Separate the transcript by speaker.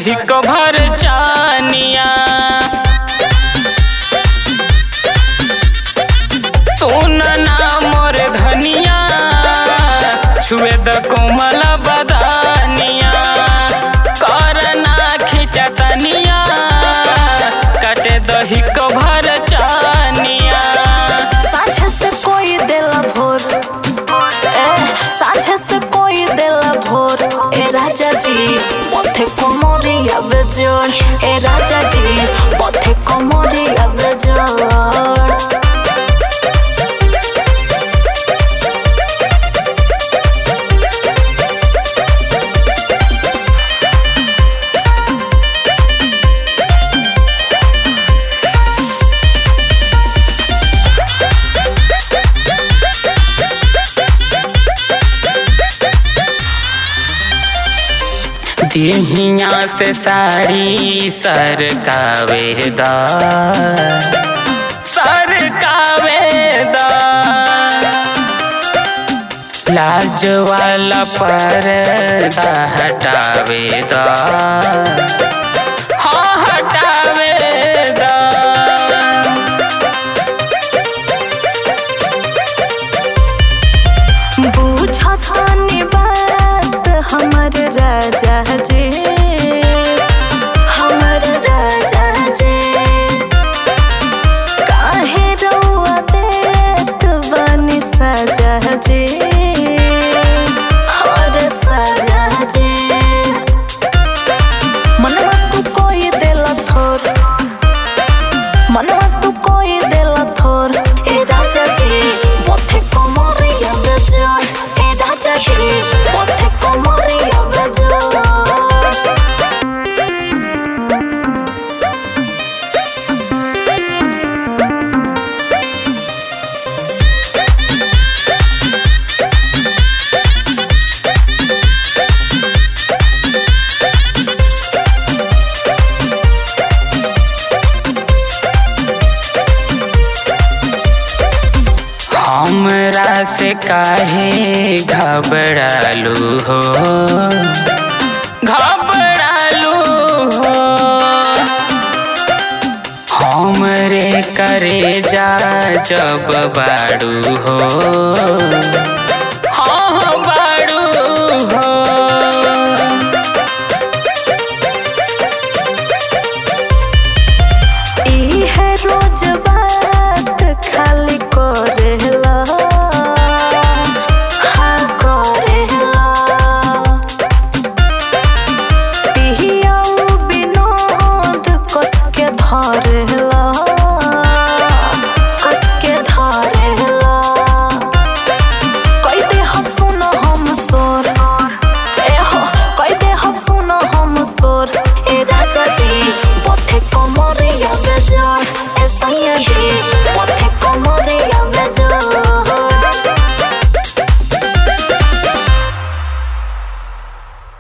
Speaker 1: दही कभर चानिया सुन ना मोर धनिया छुए द कोमल बदानिया करना खिंचतनिया कटे दही कभर चानिया
Speaker 2: साझे से कोई देला भोर ए साझे से कोई देला भोर ए राजा जी पथे कोमरे आवे जोर ए राजा जी पथे कोमरे आवे जोर
Speaker 1: दिहिया से साड़ी सरकावेदा सरकावेदा लाज वाला पर्दा हटावेदा हाँ हटावेदा
Speaker 2: बूझा थानी बात हमर राजा जी हमर राजा जी काहे रउआ देत बानी सजा जी और सजा जी मनवा तू कोई देला थोर मनवा तू कोई देला थोर ए राजा जी पथे कोमरिया बेजोर ए राजा जी पथे कोमरिया बेजोर
Speaker 1: हमरा से काहे घबरालू हो घबरालू हो हमरे करे जा जब बाड़ू हो